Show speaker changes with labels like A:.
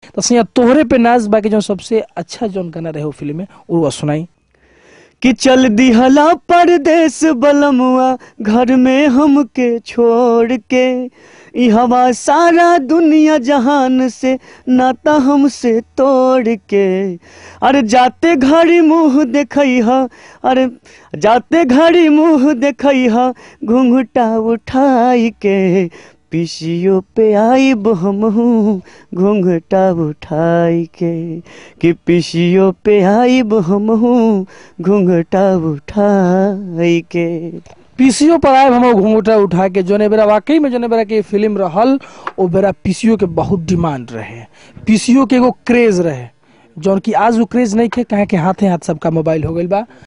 A: तो सैया तोहरे पे नाज बाकी जो सबसे अच्छा जौन गाना रहे वो फिल्म में वो सुनाई
B: कि चल दिहला परदेस बलमुआ घर में हमके छोड़ के ई हवा सारा दुनिया जहान से नाता हमसे तोड़ के अरे जाते घड़ी मुंह देखई हा अरे जाते घड़ी मुंह देखई हा घूंघटा उठाई के पिसियो पे आईब हमहू घूंघटा उठाई के कि पिसियो पे आईब हमहू घूंघटा उठाई के
A: पीसीओ पर आए हम घूंघटा उठा के जोने बेरा वाकई में जोने बेरा के फिल्म रहल ओ बेरा पीसीओ के बहुत डिमांड रहे पीसीओ के एगो क्रेज रहे जौन की आज वो क्रेज नहीं खे काहे के हाथे हाथ सबका मोबाइल हो गइल बा